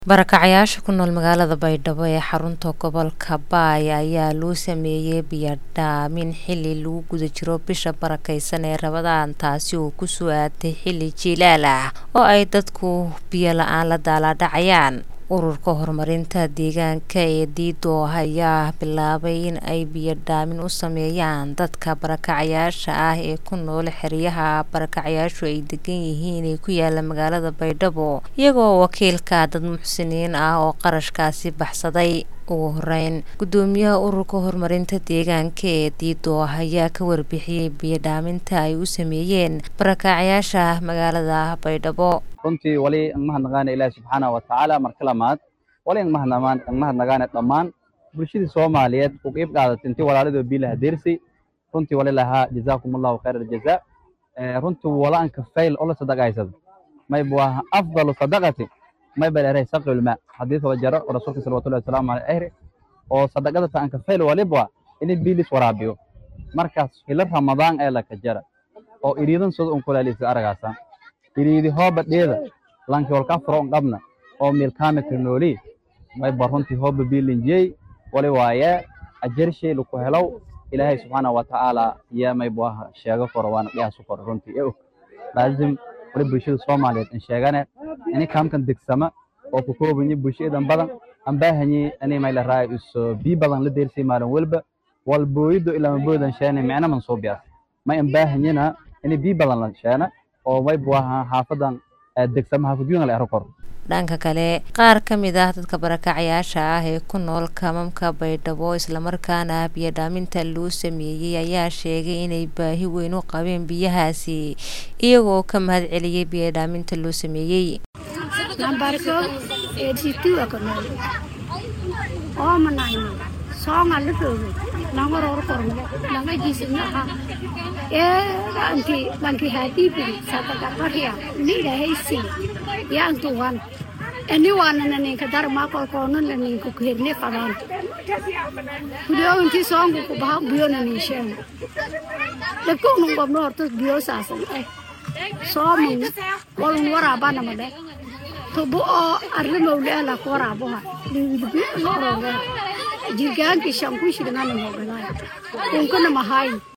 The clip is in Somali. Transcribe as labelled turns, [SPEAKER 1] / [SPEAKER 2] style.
[SPEAKER 1] Barakacayaasha ku nool magaalada Baydhabo ee xarunta gobolka Baay ayaa loo sameeyay biyo dhaamin xilli lagu guda jiro bisha barakeysan ee Ramadaan taasi oo ku soo aaday xilli jiilaal ah oo ay dadku biyo la'aan la daalaa dhacayaan. Ururka horumarinta deegaanka ee Dido ayaa bilaabay in ay biyo dhaamin u sameeyaan dadka barakacayaasha ah ee ku nool xeryaha barakacayaashu ay degan yihiin ee ku yaala magaalada Baydhabo iyagoo wakiilka dad muxsiniin ah oo qarashkaasi baxsaday. Ugu horeyn, gudoomiyaha ururka horumarinta deegaanka ee Dido ayaa ka warbixiyay biyo dhaaminta ay u sameeyeen barakacayaasha magaalada Baydhabo.
[SPEAKER 2] runtii wali ang mahadnaqaana ilaahi subxaanahu watacaala marka lamaad wali ang mahadnamaan ang mahadnaqaana dhammaan bulshadii soomaaliyeed u qeyb qaadatay intii walaalidoo biilaha deersay runtii wali lahaa jazaakum allahu khayra aljazaa Eh, runtii wala anka fayl ola sadaqaysado mayb waa afdalu sadaqati mayba leedahay saqil ma xadiis wada jaro oo rasuulka salawatullahi wasalaamu alayhi ahri oo sadaqada ta anka fayl waliba ini biilis waraabiyo markaas hilo ramadaan ee laka jara oo iriidan sida un kulaalisa aragaasa iriidi hooba dheeda lanki walka furo un qabna oo milkaamika nooli mayba runtii hooba biilinjiyey wali waaye ajarshay laku helow ilaahay subxaanahu watacaala yaa mayba waha sheego koro waana dhiyaasu koro runtii ee og laazim wali bulshada soomaaliyeed in sheegane ini kaamkan degsama oo ku koobanyi bulshadan badan aan baahanyi ini mayla raay iso bii badan la deersay maalin walba wal booyido ilaa maboodan sheene micna man soo biyaas may aan baahanyina ini bii badan la sheena oo mayba waha xaafadan eh, degsama xaafadyoona la ero koro
[SPEAKER 1] Dhanka kale, qaar ka mid ah dadka barakacayaasha ah ee ku nool kaamamka Baydhabo islamarkaana biyo dhaaminta loo sameeyay ayaa sheegay inay baahi weyn u qabeen biyahaasi iyagoo ka mahad celiyay biyo dhaaminta loo sameeyay.
[SPEAKER 3] Nambarko eighty-two akonoy. Oo manayno. Songa lutugo. Nanga ror kormo. Nanga jisna ha. Eh anti lanki hadi bi sata kaparia. Ni da heisi. Ya antuwan. Eni wana na ninka dar ma ko kono na ninka ku hirne fadan. Kudio inti songu ku bah biyo na ni shem. Da ko nung gomno orto biyo sasan. Eh. Somin. Walun waraba na made. tubo oo arri mawlaala ku waraaboha dhibidibi loo roge jirgaankii shankushigana mooganaay unkana mahayn